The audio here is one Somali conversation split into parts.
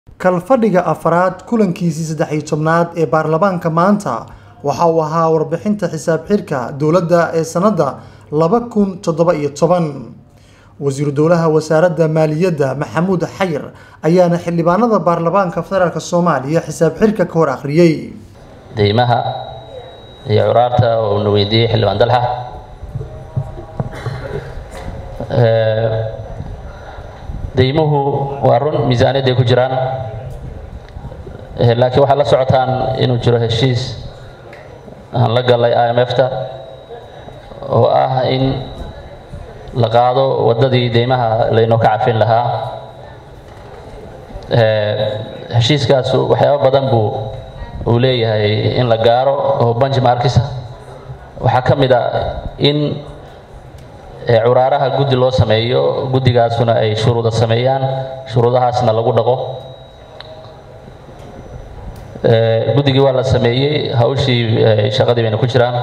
kalfadhiga afraad kulankiisii saddex iyo tobnaad ee baarlamaanka maanta waxa uu ahaa warbixinta xisaab xidhka dowladda ee sannadda laba kun toddoba iyo toban wasiiru dowlaha wasaaradda maaliyadda maxamuud xayir ayaana xildhibaanada baarlamaanka federaalk soomaaliya xisaab xidhka ka hor akhriyey deymaha iyo curaarta oo na weydiiyey xildhibaan dalxa deymuhu waa run miisaaniyadday ku jiraan laakiin waxaad la socotaan inuu jiro heshiis aan la galay i m f-ta oo ah in la qaado waddadii deymaha laynoo ka cafin lahaa heshiiskaas waxyaabo badan buu uu leeyahay in la gaaro oo benchmarkisa waxaa ka mid a in curaaraha guddi loo sameeyo guddigaasuna ay shuruuda sameeyaan shuruudahaasna lagu dhaqo guddigii waa la sameeyey hawshii shaqadii bayna ku jiraan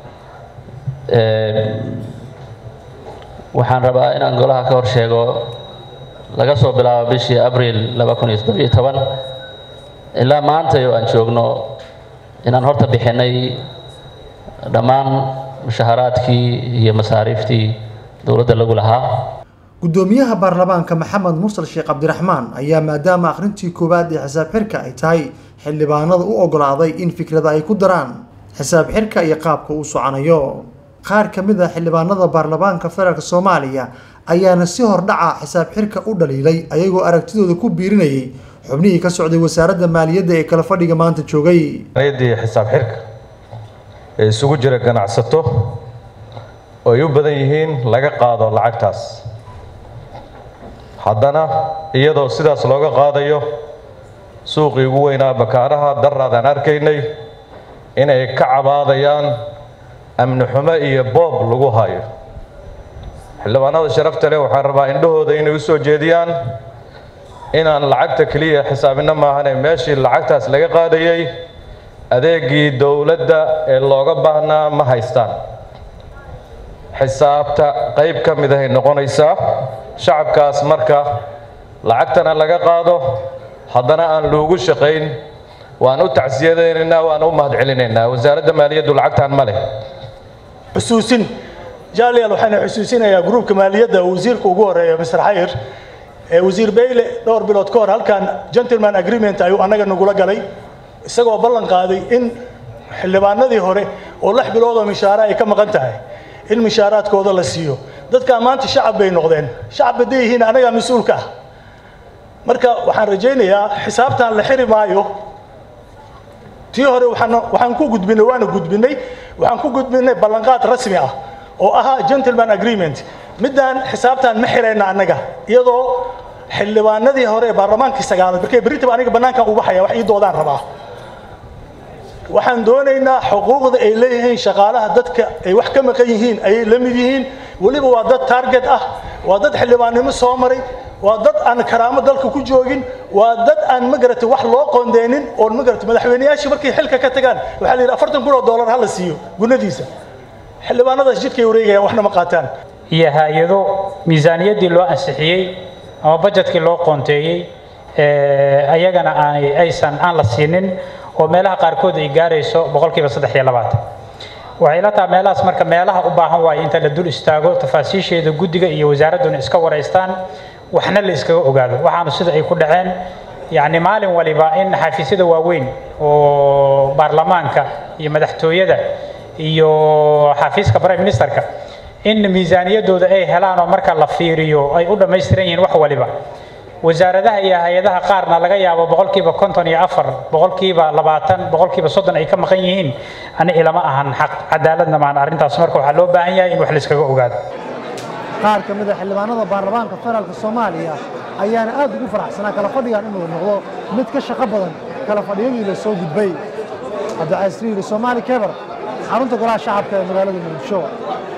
waxaan rabaa inaan golaha ka hor sheego laga soo bilaabo bishii abril laba kun iyo toddobiyo toban ilaa maantay oo aan joogno inaan horta bixinay dhammaan mushaharaadkii iyo masaariiftii dowladda lagu lahaa guddoomiyaha baarlamaanka maxamed mursal sheekh cabdiraxmaan ayaa maadaama akhrintii koowaad ee xisaab xidhka ay tahay xildhibaanada u ogolaaday in fikrada ay ku daraan xisaab xidhka iyo qaabka uu soconayo qaar ka mid a xildhibaanada baarlamaanka federaalk soomaaliya ayaana si hordhaca xisaab xidhka u dhaliilay ayagoo aragtidooda ku biirinayay xubnihii ka socday wasaaradda maaliyadda ee kala fadhiga maanta joogay ayadii xisaab xidhka ee isugu jira ganacsato oo ay u badan yihiin laga qaado lacagtaas haddana iyadoo sidaas looga qaadayo suuqii ugu weynaa bakaaraha daraadaan arkaynay inay ka cabaadayaan amni xumo iyo boob lagu hayo xildhibaanada sharafta leh waxaan rabaa indhahooda inay u soo jeediyaan inaan lacagta keliya xisaabino maahane meeshii lacagtaas laga qaadayay adeegii dowladda ee looga baahnaa ma haystaan xisaabta qayb ka mid ahay noqonaysaa shacabkaas marka lacagtana laga qaado haddana aan loogu shaqayn waan u tacsiyadaynaynaa waan u mahadcelinaynaa wasaaradda maaliyaddu lacagtaan ma leh xusuusin jaaliyaal waxaana xusuusinayaa gruubka maaliyadda wasiirka ugu horeeya mr xayir ee wasiir bayle dhowr bilood ka hor halkan gentleman agreement ayuu annaga nagula galay isagoo ballan qaaday in xildhibaanadii hore oo lix biloodoo mishaara ay ka maqan tahay in mishaaraadkooda la siiyo dadkaa maanta shacab bay noqdeen shacab hadday yihiin anagaa mas-uulka ah marka waxaan rajaynayaa xisaabtan la xiri maayo tii hore waxaan ku gudbinay waana gudbinay waxaan ku gudbinay ballanqaad rasmi ah oo ahaa gentleman agreement middaan xisaabtan ma xirayna annaga iyadoo xildhibaanadii hore ee baarlamaankii sagaalaad markay berritaba aniga bannaankan u baxaya wax ii doodaan rabaa waxaan doonaynaa xuquuqda ay leeyihiin shaqaalaha dadka ay wax ka maqan yihiin ayay la mid yihiin weliba waa dad target ah waa dad xildhibaannimo soo maray waa dad aan karaamo dalka ku joogin waa dad aan magaratay wax loo qoondeynin oon magaratay madaxweyneyaashii markay xilka ka tagaan waxaa la yidhi afartan kun oo dollar ha la siiyo gunadiisa xildhibaanadaas jidkay wareegayaan waxna ma qaataan iyo hay-ado miisaaniyaddii loo ansixiyey ama bajetkii loo qoonteeyey ayagana aanay aysan aan la siinin oo meelaha qaarkood ay gaarayso boqolkiiba saddex iyo labaatan waxay la tahay meelahaas marka meelaha u baahan waayo inta la dul istaago tafaasiisheeda guddiga iyo wasaaradduna iska waraystaan waxna la iskaga ogaado waxaanu sida ay ku dhaceen yacni maalin waliba in xafiisyada waaweyn oo baarlamaanka iyo madaxtooyada iyo xafiiska prime ministerka in miisaaniyaddooda ay helaan oo marka la fiiriyo ay u dhammaystiran yihiin wax waliba wasaaradaha iyo hay-adaha qaarna laga yaabo boqolkiiba konton iyo afar boqolkiiba labaatan boqolkiiba soddon ay ka maqan yihiin ani ilama ahan xaq cadaaladna maan arrintaas marka waxaa loo baahan yahay in wax layskaga ogaado qaar ka mid a xildhibaanada baarlamaanka federaalk soomaaliya ayaana aad ugu faraxsanaa kala fadhigan inuu noqdo mid ka shaqo badan kala fadhiyadii la soo gudbay cabdicasiis riili soomaali kebar xarunta golaha shacabka ee magaalada muqdisho